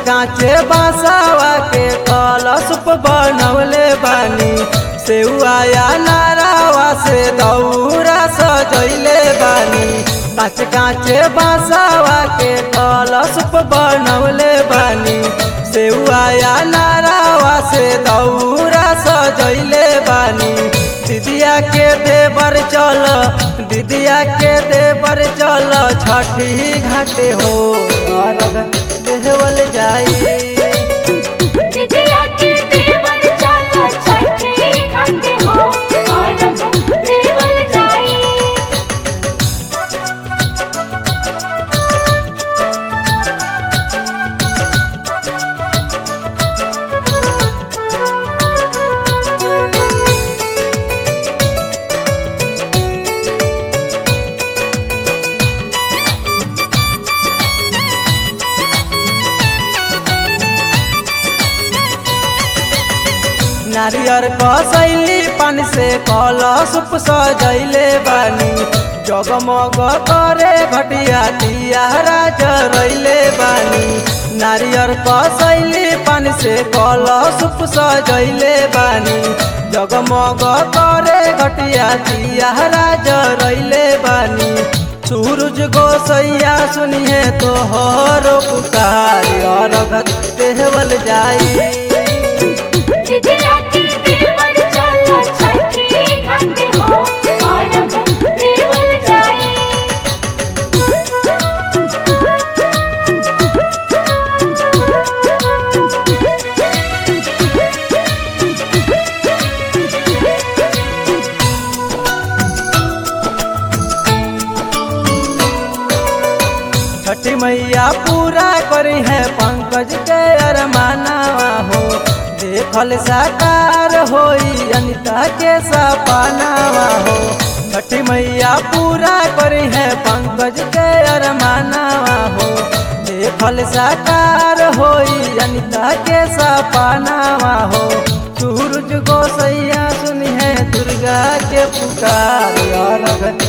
काचे बासावा के कलश बनवले बानी सेउआया नारावा से दौरा सजैले बानी काच काचे बासावा के कलश बनवले बानी सेउआया नारावा से दौरा सजैले बानी दीदिया के देवर चल दीदिया के देवर चल छठी घाटे हो अर्घ देवल जाई जिजिया के देवर चला छठी घाटे हो और देवल जाई नारियर कसैली पान से कलश सजैले बानी जगमग करे घटिया तियारा जरैले बानी नारियर कसैली पान से कलश सजैले बानी जगमग करे घटिया तियारा जरैले बानी सूरज गोसैया सुनिए तो हर पुकार अर्घ देवल जाई जिजिया के देवर चला छठी घाटे हो और देवल जाई छठी मैया पूरा करी है पंकज के अरमानवा हो देखल साकार होई अनिता के सपनावा हो छठी मैया पूरा करी है पंकज के अरमानवा हो देखल साकार होई अनिता के सपनावा हो सूरज गोसैया सुनी है दुर्गा के पुकार अर्घ